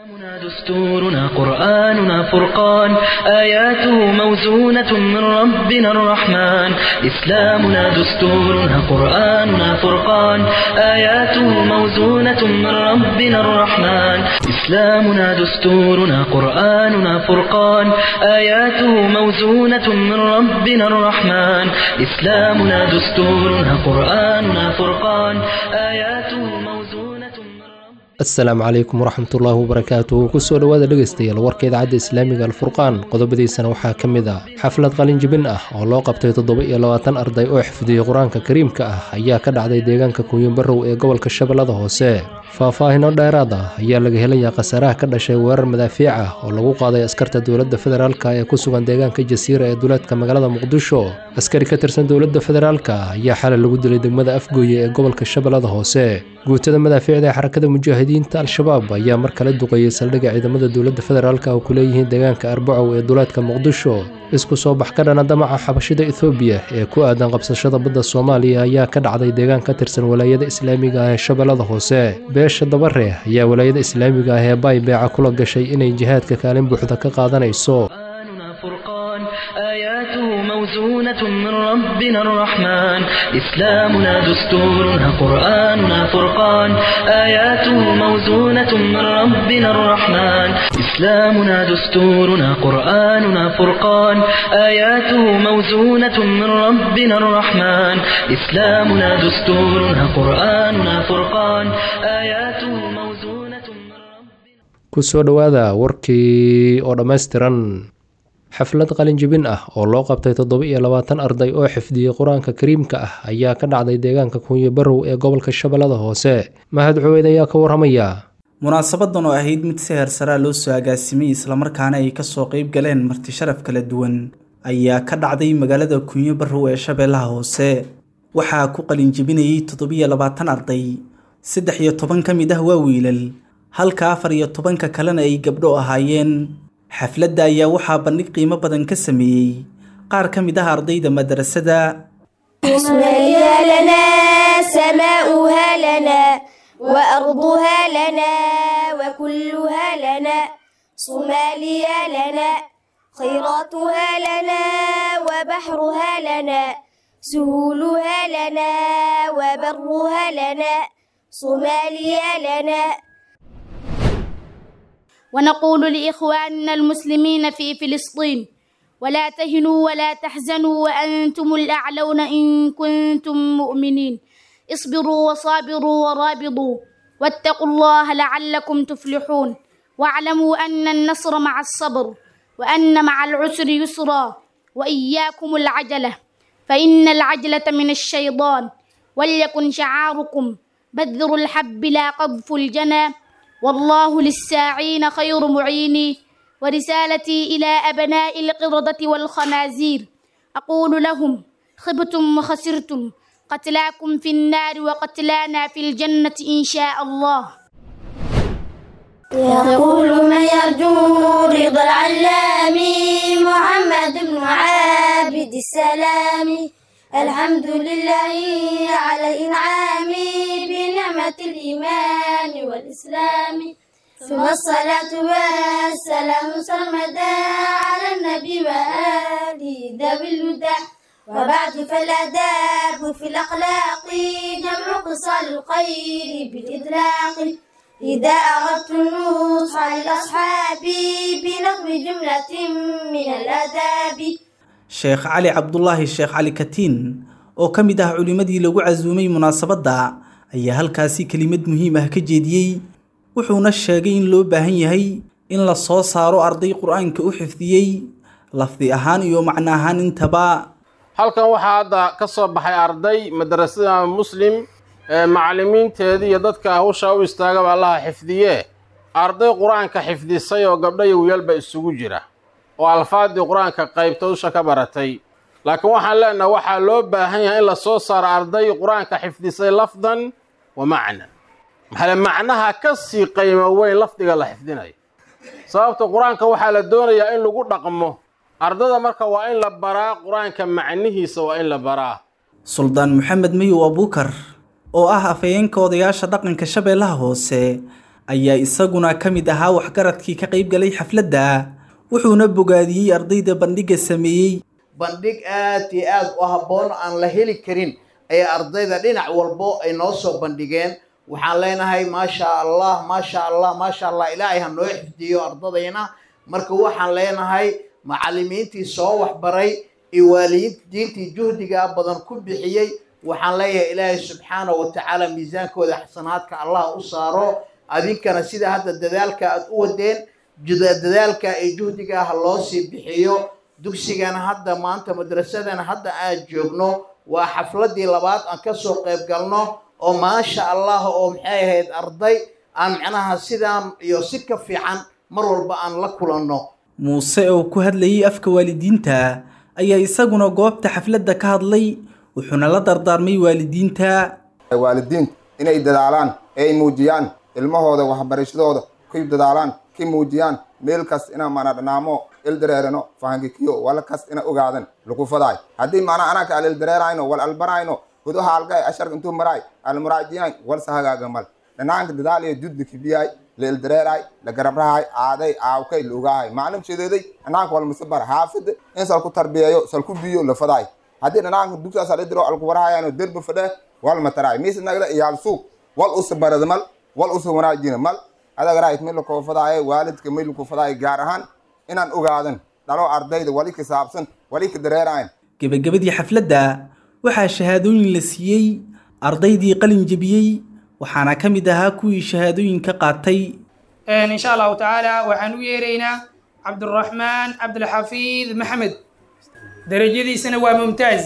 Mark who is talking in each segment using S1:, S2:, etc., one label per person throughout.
S1: دستورنا قرآننا فرقان آياته موزونة من ربنا الرحمن إسلامنا دستورنا قرآننا فرقان آياته موزونة من ربنا الرحمن إسلامنا دستورنا قرآننا فرقان آياته موزونة من ربنا الرحمن إسلامنا دستورنا قرآننا فرقان آياته موزونة من ربنا
S2: asalaamu calaykum waraxmatullaahi wabarakaatuhu kusoo dhowaada dhegaystayaal warka idaacadda islaamiga alfurqaan qodobadiisana waxaa ka mid ah xaflad qalinjibin ah oo loo qabtay toddoba iyo labaatan arday oo xifdiyey qur-aanka kariimka ah ayaa ka dhacday deegaanka kunyobarow ee gobolka shabeellada hoose faahfaahino dheeraad ah ayaa laga helayaa khasaaraha ka dhashay weerar madaafiic ah oo lagu qaaday askarta dowladda federaalka ee ku sugan deegaanka jasiira ee duleedka magaalada muqdisho askari ka tirsan dowladda federaalka ayaa xalay lagu dilay degmada afgooye ee gobolka shabeellada hoose guutada madaafiicda ee xarakada mujaahidiinta al-shabaab ayaa mar kale duqeeyey saldhigga ciidamada dowladda federaalka oo ku leeyihiin deegaanka arbacow ee duleedka muqdisho isku soo bax ka dhana damaca xabashida ethoobiya ee ku aadan qabsashada badda soomaaliya ayaa ka dhacday deegaan ka tirsan walaayada islaamiga ah ee shabeellada hoose beesha dabare ayaa walaayada islaamiga ah ee baay beeca kula gashay inay jihaadka kaalin buuxda ka qaadanayso
S1: قرآننا فرقان آياته موزونة من ربنا الرحمن إسلامنا دستورنا قرآننا فرقان آياته موزونة من ربنا الرحمن إسلامنا دستورنا قرآننا فرقان آياته موزونة من ربنا الرحمن إسلامنا دستورنا قرآننا فرقان آياته موزونة من ربنا
S2: kusoo dhowaada warkii oo dhammaystiran xaflad qalinjibin ah oo loo qabtay toddoba iyo labaatan arday oo xifdiyey qur-aanka kariimka ah ayaa ka dhacday deegaanka kunyo barow ee gobolka shabeellada hoose mahad cuweyd ayaa ka waramaya
S3: munaasabadan oo ahayd mid si heersaraa loo soo agaasimay islamarkaana ay kasoo qeyb galeen marti sharaf kala duwan ayaa ka dhacday magaalada kunyo barow ee shabeellaha hoose waxaa ku qalinjibinayay toddobiyo labaatan arday saddex iyo toban ka mid ah waa wiilal halka afar iyo tobanka kalena ay gabdho ahaayeen xafladda ayaa waxaa bandhig qiimo badan ka sameeyey qaar ka mid ah ardayda madrasada
S4: اسمها لنا سماؤها لنا وأرضها لنا وكلها لنا صوماليا لنا خيراتها لنا وبحرها لنا سهولها لنا وبرها لنا صوماليا لنا
S5: ونقول لإخواننا المسلمين في فلسطين ولا تهنوا ولا تحزنوا وأنتم الأعلون إن كنتم مؤمنين اصبروا وصابروا ورابطوا واتقوا الله لعلكم تفلحون واعلموا أن النصر مع الصبر وأن مع العسر يسرا وإياكم العجلة فإن العجلة من الشيطان وليكن شعاركم بذر الحب لا قذف الجنى والله للساعين خير معين ورسالتي إلى أبناء القردة والخنازير أقول لهم خبتم وخسرتم قتلاكم في النار وقتلانا في الجنة إن شاء الله
S4: يقول من يرجو رضا العلام محمد بن عابد السلام الحمد لله على الإنعام بنعمة الإيمان والإسلام ثم الصلاة والسلام سرمدا على النبي وآله ذوي الهدى وبعد فالآداب في الأخلاق جمع خصال الخير بالإطلاق إذا أردت النصح للأصحاب بنظم جملة من الآداب
S3: sheekh cali cabdulaahi sheekh cali katiin oo ka mid ah culimmadii lagu casuumay munaasabadda ayaa halkaasi kelimad muhiim ah ka jeediyey wuxuuna sheegay in loo baahan yahay in la soo saaro arday qur-aanka u xifdiyey lafdi ahaan iyo macno ahaan intaba
S6: halkan waxaa hadda ka soo baxay arday madrasada muslim ee macallimiinteedii iyo dadka hawshaa u istaagaba allaha xifdiye arday qur-aanka xifdisay oo gabdho iyo wiilba isugu jira oo alfaadii qur-aanka qaybta dusha ka baratay laakiin waxaan leenaha waxaa loo baahan yahay in la soo saaro arday qur-aanka xifdisay lafdan wa macnan maxaale macnaha ka sii qiimo weyn lafdiga la xifdinayo sababta qur-aanka waxaa la doonayaa in lagu dhaqmo ardada marka waa in la baraa qur-aanka macnihiisa waa in la baraa
S3: suldaan maxamed mayow abuukar oo ah afhayeenka odayaasha dhaqanka shabeellaha hoose ayaa isaguna ka mid ahaa waxgaradkii ka qayb galay xafladda wuxuuna bogaadiyey ardayda bandhigga sameeyey
S7: bandhig aad iyo aad u habboon aan la heli karin ee ardayda dhinac walbo ay noo soo bandhigeen waxaan leenahay maasha allah maasha allah maasha allah ilaahay ha noo xifdiyo ardadayna marka waxaan leenahay macallimiintii soo waxbaray iyo waalidiintii juhdiga badan ku bixiyey waxaan leeyahay ilaahay subxaana wa tacaala miisaankooda xasanaadka allah u saaro adinkana sida hadda dadaalka aad u wadeen dadaalka iyo juhdiga ha loo sii bixiyo dugsigana hadda maanta madrasadana hadda aan joogno waa xafladii labaad aan kasoo qayb galno oo maasha allah oo maxay ahayd arday aan macnaha sidaan iyo si ka fiican mar walba aan la kulanno
S3: muuse oo ku hadlayay afka waalidiinta ayaa isaguna goobta xafladda ka hadlay wuxuuna la dardaarmay waalidiinta
S8: waalidiinta inay dadaalaan ee ay muujiyaan ilmahooda waxbarashadooda kuy dadaalaan ki muujiyaan meel kas ina mana dhanaamo ildareerano fahankikiyo wala kas ina ogaadan lagu fadaay haddii mana anaka al ildareerayno wal albarayno hudo haalgay asharka intuu maraay almuraajiyay wal sahagaaga mal dhanaanka dadaal iyo juddi kibiyay la ildareeray la garabrahay aaday aawkay la ogaahay maclum sheedeeday dhanaanka wal musabar haafid in sal ku tarbiyeeyo sal ku biyo la fadaay haddii dhanaanka dugsaas al idiro alku warahayano derba fadhe wal mataraay miisa nagda iyaal suuq wal usa barada mal wal usa wanaajina mal adagaraayt mid lakoo fadaayo waalidka mid laku fadaayo gaar ahaan inaan ogaadan dhalo ardayda wali ka saabsan wali ka dareerayn
S3: gebagabadii xafladda waxaa shahaadooyin la siiyey ardaydii qalin jebiyey waxaana ka mid ahaa kuwii shahaadooyinka qaatay
S9: insha allahu tacaala waxaan u yeeraynaa cabduraxmaan cabdilxafiid maxamed darajadiisana waa mumtaaz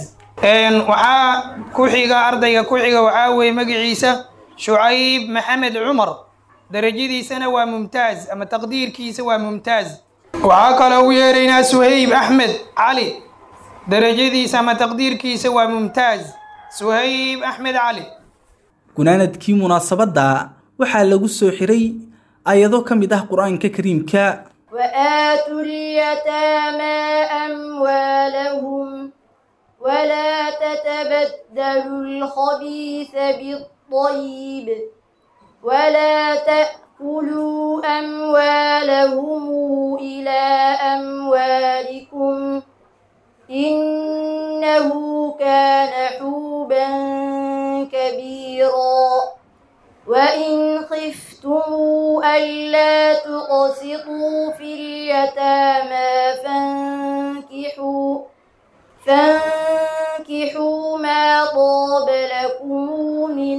S9: waxaa ku xiga ardayga ku xiga waxaa weeye magaciisa shucayb maxamed cumar darajadiisana waa mumtaaz ama taqdiirkiisa waa mumtaaz waxaa kaloo u yeeraynaa suhayb axmed cali darajadiisa ama taqdiirkiisa waa mumtaaz suhayb axmed cali
S3: gunaanadkii munaasabadda waxaa lagu soo xiray ayado ka mid ah qur-aanka kariimka
S4: وآتوا اليتامى أموالهم ولا تتبدلوا الخبيث بالطيب ولا تأكلوا أموالهم إلى أموالكم إنه كان حوبا كبيرا وإن خفتم ألا تقسطوا في اليتامى فانكحوا فانكحوا ما طاب لكم من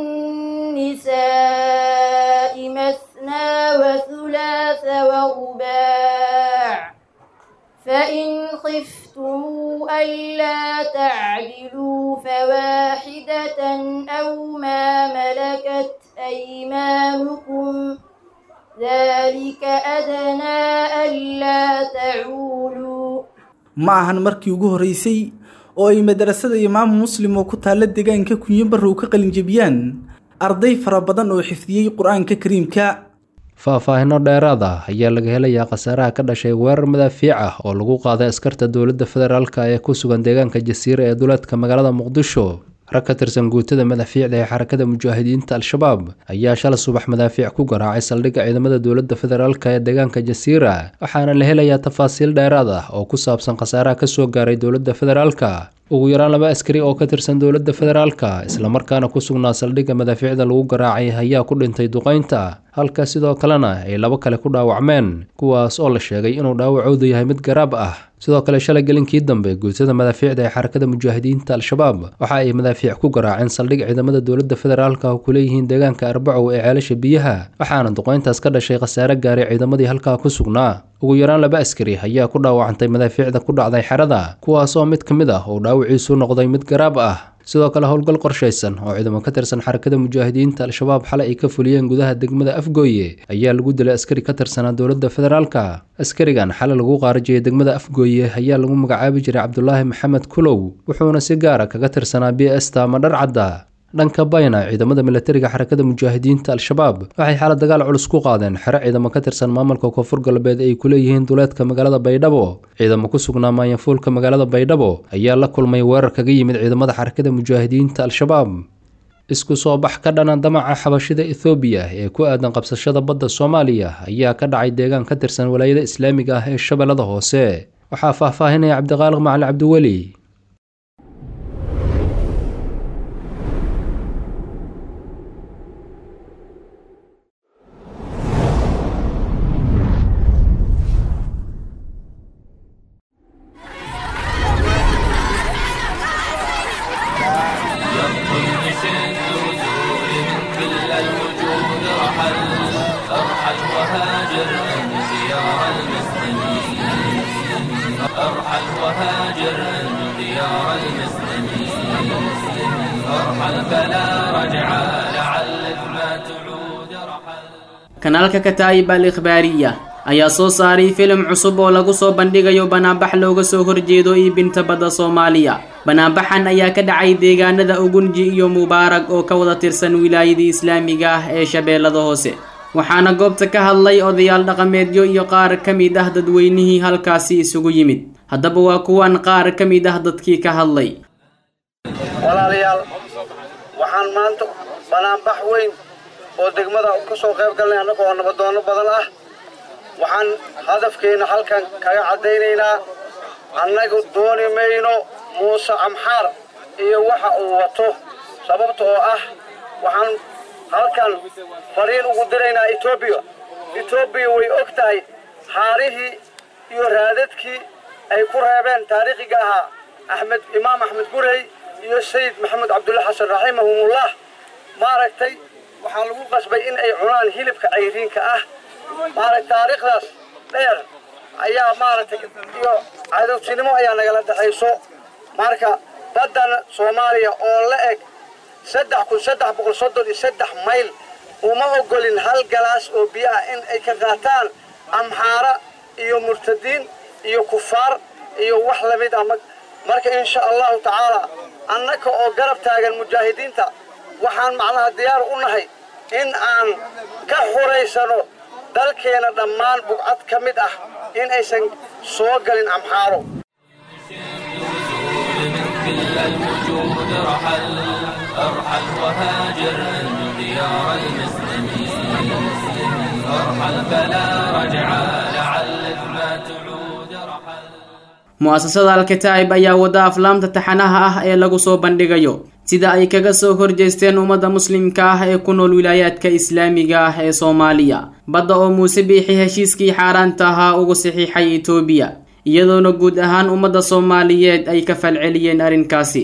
S4: النساء مثنى وثلاث ورباع فإن خفتم ألا تعدلوا فواحدة أو ما ملكت أيمانكم ذلك أدنى ألا تعولوا
S3: ma ahan markii ugu horreysay oo ay madrasada imaamu muslim oo ku taalla deegaanka kunyo barrow ka qalinjebiyaan arday fara badan oo xifdiyey qur-aanka kariimka
S2: faahfaahinno dheeraad ah ayaa laga helayaa khasaaraha ka dhashay weerar madaafiic ah oo lagu qaaday askarta dowladda federaalka ee ku sugan deegaanka jasiira ee duleedka magaalada muqdisho rag ka tirsan guutada madaafiicda ee xarakada mujaahidiinta al-shabaab ayaa shalay subax madaafiic ku garaacay saldhigga ciidamada dowladda federaalka ee deegaanka jasiira waxaana la helayaa tafaasiil dheeraad ah oo ku saabsan khasaaraha kasoo gaaray dowladda federaalka ugu yaraan laba askari oo ka tirsan dowladda federaalka islamarkaana ku sugnaa saldhigga madaafiicda lagu garaacay ayaa ku dhintay duqaynta halka sidoo kalena ay labo kale ku dhaawacmeen kuwaas oo la sheegay inuu dhaawacoodu yahay mid garaab ah sidoo kale shalay gelinkii dambe guutada madaafiicda ee xarakada mujaahidiinta al-shabaab waxa ay madaafiic ku garaaceen saldhig ciidamada dowladda federaalka oo ku leeyihiin deegaanka arbacow ee ceelasha biyaha waxaana duqayntaas ka dhashay khasaare gaaray ciidamadii halkaa ku sugnaa ugu yaraan laba askari ayaa ku dhaawacantay madaafiicda ku dhacday xerada kuwaas oo mid ka mid ah uu dhaawiciisu noqday mid garaab ah sidoo kale howlgal qorshaysan oo ciidamo ka tirsan xarakada mujaahidiinta al-shabaab xalay ay ka fuliyeen gudaha degmada afgooye ayaa lagu dilay askari ka tirsanaa dowladda federaalka askarigan xalay lagu qaarajiyay degmada afgooye ayaa lagu magacaabi jiray cabdulaahi maxamed kulow wuxuuna si gaara kaga tirsanaa b esta ama dharcadda dhanka bayna ciidamada milatariga xarakada mujaahidiinta al-shabaab waxay xala dagaal culus ku qaadeen xero ciidamo ka tirsan maamulka koonfur galbeed ay ku leeyihiin duleedka magaalada baydhabo ciidamo ku sugnaa maanyafuulka magaalada baydhabo ayaa la kulmay weerar kaga yimid ciidamada xarakada mujaahidiinta al-shabaab isku soo bax ka dhana damaca xabashida ethoobiya ee ku aadan qabsashada badda soomaaliya ayaa ka dhacay deegaan ka tirsan walaayada islaamiga ah ee shabeellada hoose waxaa faahfaahinaya cabdiqaaliq macali cabdiweli
S10: kanaalka kataa'ib al ikhbaariya ayaa soo saaray filim cusub oo lagu soo bandhigayo banaanbax looga soo horjeedo iibinta badda soomaaliya banaanbaxan ayaa ka dhacay deegaanada ugunji iyo mubaarag oo ka wada tirsan wilaayadii islaamiga ah ee shabeellada hoose waxaana goobta ka hadlay odayaal dhaqameedyo iyo qaar ka mid ah dadweynihii halkaasi isugu yimid haddaba waa kuwan qaar ka mid ah dadkii ka hadlay
S11: walaalayaal waxaan maanta banaanbax weyn oo degmada ka soo qayb galnay annaga oo nabadoono badan ah waxaan hadafkeenna halkan kaga caddaynaynaa annagu dooni mayno muuse amxaar iyo waxa uu wato sababta oo ah waxaan halkan fariin ugu diraynaa etoobiya etoobiya way og tahay haarihii iyo raadadkii ay ku reebeen taariikhiga ahaa axmed imaam axmed gurey iyo sayid maxamed cabdulla xasan raximahumullah maaragtay waxaa lagu qasbay in ay cunaan hilibka cayriinka ah maaragtay taariikhdaas dheer ayaa maaragtay iyo cadowtinimo ayaa nagala dhexayso marka baddan soomaaliya oo la eg saddex kun saddex boqol soddon iyo saddex mayl uma ogolin hal galaas oo biyo ah in ay ka qaataan amxaara iyo murtadiin iyo kufaar iyo wax lamid ah marka insha allahu tacaala annaka oo garab taagan mujaahidiinta waxaan macnaha diyaar u nahay in aan ka xuraysano dalkeena dhammaan bugcad ka mid ah in aysan soo galin amxaaro
S10: mu'asasada alkataa'ib ayaa wada aflaamta taxanaha ah ee lagu soo bandhigayo sida ay kaga soo horjeesteen ummadda muslimka ah ee ku nool wilaayaadka islaamiga ah ee soomaaliya badda oo muuse biixi heshiiskii xaaraanta ahaa ugu saxiixay etoobiya iyadoona guud ahaan ummadda soomaaliyeed ay ka falceliyeen arrinkaasi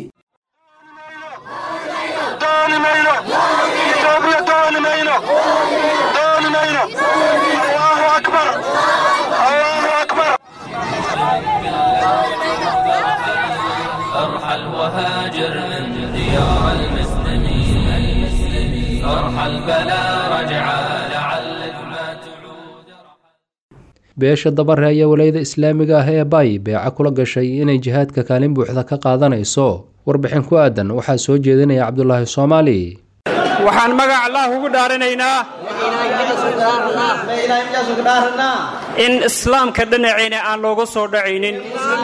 S12: وهاجر من ديار المسلمين فرح البلا رجعا لعلك ما تعود
S2: beesha dabare ayaa walayada islaamiga ah ee bay beeca kula gashay inay jihaadka kaalin buuxda ka qaadanayso warbixin ku aadan waxaa soo jeedinaya cabdulaahi soomaali
S13: waxaan magac allah ugu dhaaranaynaa in islaamka dhinaceena aan looga soo dhacaynin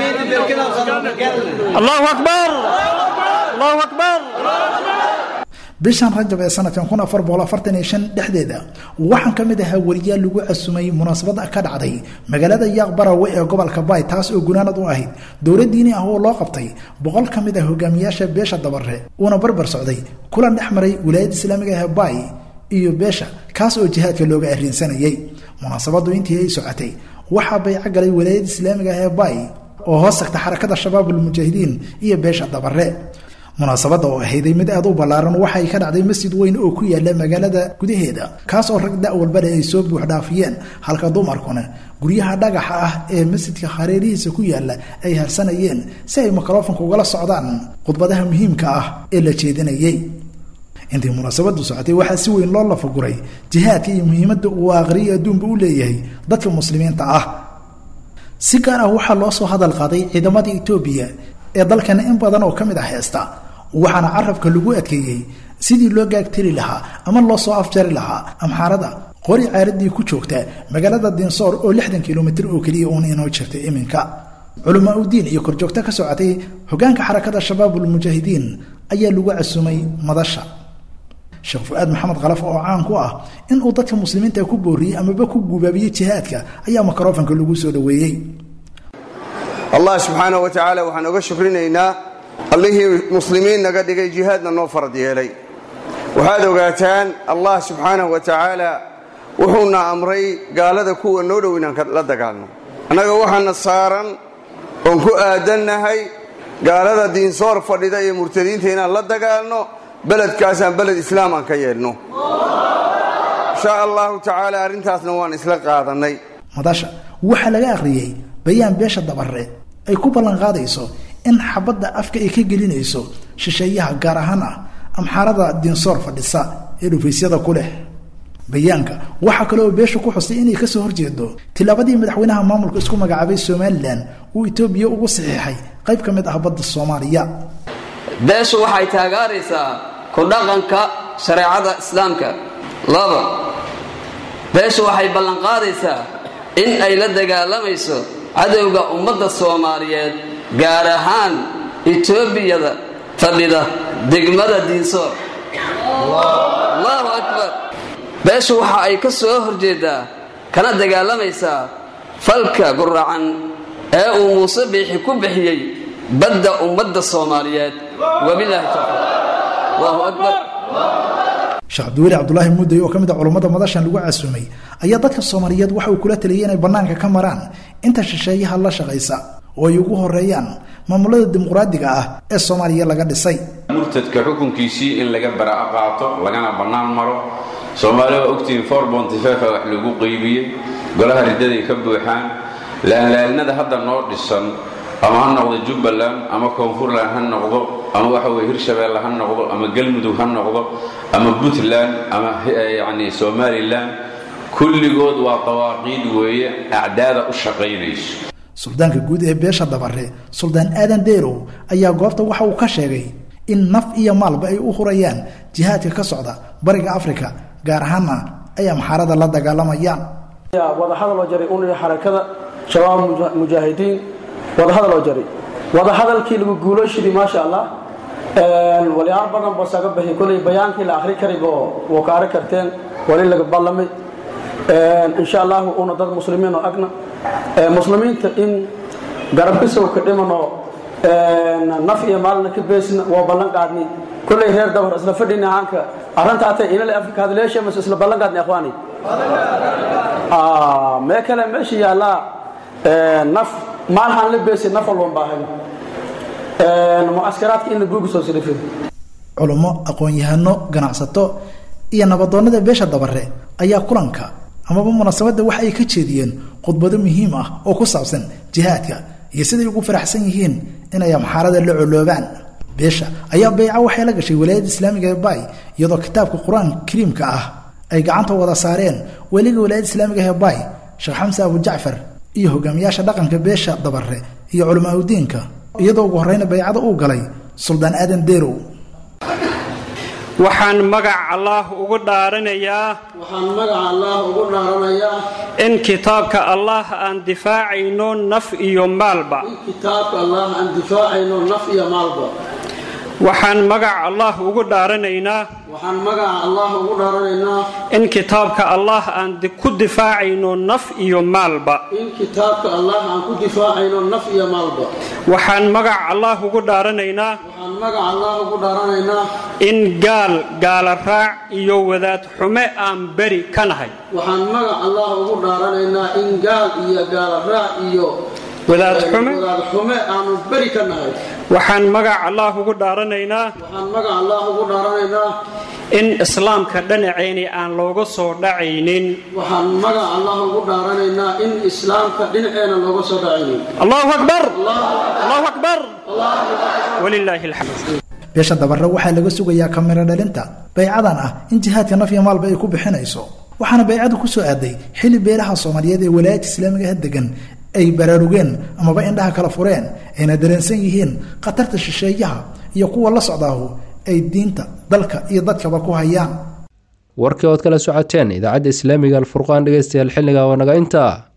S13: allahu akbar allahu akbar
S14: bishan rajab ee sanadkan kun afar boqol afartan iyo shan dhexdeeda waxaan ka mid ahaa weriyaal lagu casumay munaasabad ka dhacday magaalada yaaq barawe ee gobolka baay taas oo gunaanad u ahayd dowlad diini ah oo loo qabtay boqol ka mid ah hogaamiyaasha beesha dabare uuna barbar socday kulan dhex maray wilaayadda islaamiga ah ee baay iyo beesha kaas oo jihaadka looga arrinsanayay munaasabadu intii ay socotay waxaa bayco galay wilaayadda islaamiga ah ee baay oo hoos tagta xarakada shabaabulmujaahidiin iyo beesha dabare munaasabadda oo ahayday mid aad u ballaaran waxay ka dhacday masjid weyn oo ku yaala magaalada gudaheeda kaas oo rag da' walbale ay soo buuxdhaafiyeen halka dumarkuna guryaha dhagaxa ah ee masjidka hareerihiisa ku yaala ay harsanayeen si ay mikrofonka ugala socdaan khudbadaha muhiimka ah ee la jeedinayay intii munaasabadu socotay waxaa si weyn loo lafaguray jihaadka iyo muhiimadda uu aakhriyo adduunba u leeyahay dadka muslimiinta ah si gaar ah waxaa loo soo hadal qaaday ciidamada etoobiya ee dalkana in badan oo ka mid ah heesta waxaana carabka lagu adkeeyey sidii loo gaagtiri lahaa ama loo soo afjari lahaa amxaarada qori caaradii ku joogta magaalada dinsoor oo lixdan kilomitir oo keliya uun inoo jirta iminka culamaa udiin iyo korjoogto ka socotay hogaanka xarakada shabaabulmujaahidiin ayaa lagu casumay madasha sheekh fu-aad maxamed khalaf oo caan ku ah inuu dadka muslimiinta ku booriyey amaba ku gubaabiyey jihaadka ayaa mikrofanka lagu soo dhoweeyey
S15: allah subxaana wa tacaala waxaan oga shukrinaynaa allihii muslimiin naga dhigay jihaadna noo farad yeelay waxaad ogaataan allah subxaanahu wa tacaala wuxuuna amray gaalada kuwa noo dhow inaan la dagaalno annaga waxaana saaran oon ku aadannahay gaalada diinsoor fadhida iyo murtadiinta inaan la dagaalno beledkaasaan beled islaam aan ka yeelno insha allahu tacaala arrintaasna waan isla qaadannay
S14: madasha waxaa laga akhriyey bayaan beesha dabare ay ku ballanqaadayso in xabadda afka ay ka gelinayso shisheeyaha gaar ahaan ah amxaarada diinsoor fadhisa ee dhufaysyada ku leh bayaanka waxaa kale oo beesha ku xusay inay kasoo horjeedo tilaabadii madaxweynaha maamulka isku magacaabay somalilan uu etoobiya ugu saxiixay qayb ka mid ah badda soomaaliya
S16: beeshu waxay taageeraysaa ku dhaqanka shareecada islaamka laba beeshu waxay ballanqaadaysaa in ay la dagaalamayso cadowga ummadda soomaaliyeed gaar ahaan etoobiyada fadhida degmada diinsoor allahu akbar beeshu waxa ay ka soo horjeedaa kana dagaalamaysaa falka guracan ee uu muuse biixi ku bixiyey badda ummadda soomaaliyeed wabilaahi tawfiiq allahu akbar
S14: sheekh cabdiweli cabdulaahi mudday oo ka mid a culummada madashan lagu casuumay ayaa dadka soomaaliyeed waxa uu kula taliyay inay bannaanka ka maraan inta shisheeyaha la shaqaysa oo ay ugu horeeyaan maamulada dimuqraadiga ah ee soomaaliya laga dhisay
S17: murtadka xukunkiisii in laga bara'a qaato lagana bannaan maro soomaaliya waa ogtihiin for bontifefa wax lagu qeybiyey golaha riddaday ka buuxaan laalaalnada hadda noo dhisan ama ha noqdo jubbaland ama koonfurland ha noqdo ama waxa weye hirshabeelle ha noqdo ama galmudug ha noqdo ama puntland ama yacni somalilan kulligood waa dawaaqiid weeye acdaada u shaqaynayso
S14: suldaanka guud ee beesha dabare suldaan aadan deerow ayaa goobta waxa uu ka sheegay in naf iyo maalba ay u hurayaan jihaadka ka socda bariga afrika gaar ahaanna ay amxaarada la dagaalamayaan
S18: wadahadaloo jaray unii xarakada shabaab mujaahidiin wadahadaloo jaray wadahadalkii lagu guulooshidii maasha allah walyaal badan boo saga baxi kolay bayaankii la akhri karaybo wuu ka arag karteen wali laga ballamay insha allahu una dad muslimiin oo agna muslimiinta in garabkisow ka dhimano naf iyo maalna ka beesna waa ballan qaadni kolley reer dabar isla fadhina haanka arrinta atay inale afrika hadleesha mas isla ballan qaadni akhwaani mee kale meesha yaallaa naf maal haan la beesi naf walban baahan mucaskaraadka in la guuga soo silifin
S14: culummo aqoon-yahano ganacsato iyo nabadoonnada beesha dabare ayaa kulanka amaba munaasabadda waxa ay ka jeediyeen khudbado muhiim ah oo ku saabsan jihaadka iyo siday ugu faraxsan yihiin inay amxaarada la coloobaan beesha ayaa bayca waxay la gashay walaayadda islaamiga ee bay iyadoo kitaabka qur-aanka kariimka ah ay gacanta wada saareen weliga walaayadda islaamiga ee bay sheekh xamse abu jacfar iyo hogaamiyaasha dhaqanka beesha dabare iyo culamaauddiinka iyadoo ugu horreyna baycada uu galay suldaan aadan deerow
S13: waxaan magac allaah ugu dhaaranayaa
S18: waxaan magaca allaah ugu dhaaranayaa
S13: in kitaabka allaah aan difaacayno naf iyo maalba
S18: in kitaabka allaah aan difaacayno naf iyo maalba
S13: waxaan magac allaah ugu dhaaranaynaa
S18: waxaan magaca allaah ugu dhaaranaynaa
S13: in kitaabka allaah aan ku difaacayno naf iyo maalba
S18: in kitaabka allaah aan ku difaacayno naf iyo maalba
S13: waxaan magac allaah ugu dhaaranaynaa
S18: waxaan magaca allaah ugu dhaaranaynaa
S13: in gaal gaala raac iyo wadaad xume aan beri ka nahay
S18: waxaan magac allaah ugu dhaaranaynaa in gaal iyo gaala raac iyo
S13: wadaad xume
S18: wadaad xume aanu beri ka nahay
S13: waxaan magac allaah ugu dhaaranaynaa
S18: waxaan magac allaah ugu dhaaranaynaa
S13: in islaamka dhinacayni aan looga soo dhacaynin
S18: waxaan magac allaah ugu dhaaranaynaa in islaamka dhinaceena looga soo dhacaynin
S13: allahu akbar allahu akbar walilaahi alxamd
S14: beesha dabare waxaa laga sugayaa kamiro dhalinta baycadan ah in jihaadka naf iyo maalba ay ku bixinayso waxaana baycadu ku soo aaday xilli beelaha soomaaliyeed ee walaayadka islaamiga ah degan ay baraarugeen amaba indhaha kala fureen ayna dareensan yihiin khatarta shisheeyaha iyo kuwa la socdaahu ay diinta dalka iyo dadkaba ku hayaan
S2: warkii ood kala socoteen idaacadda islaamiga alfurqaan dhegeystayaal xilliga waa naga intaa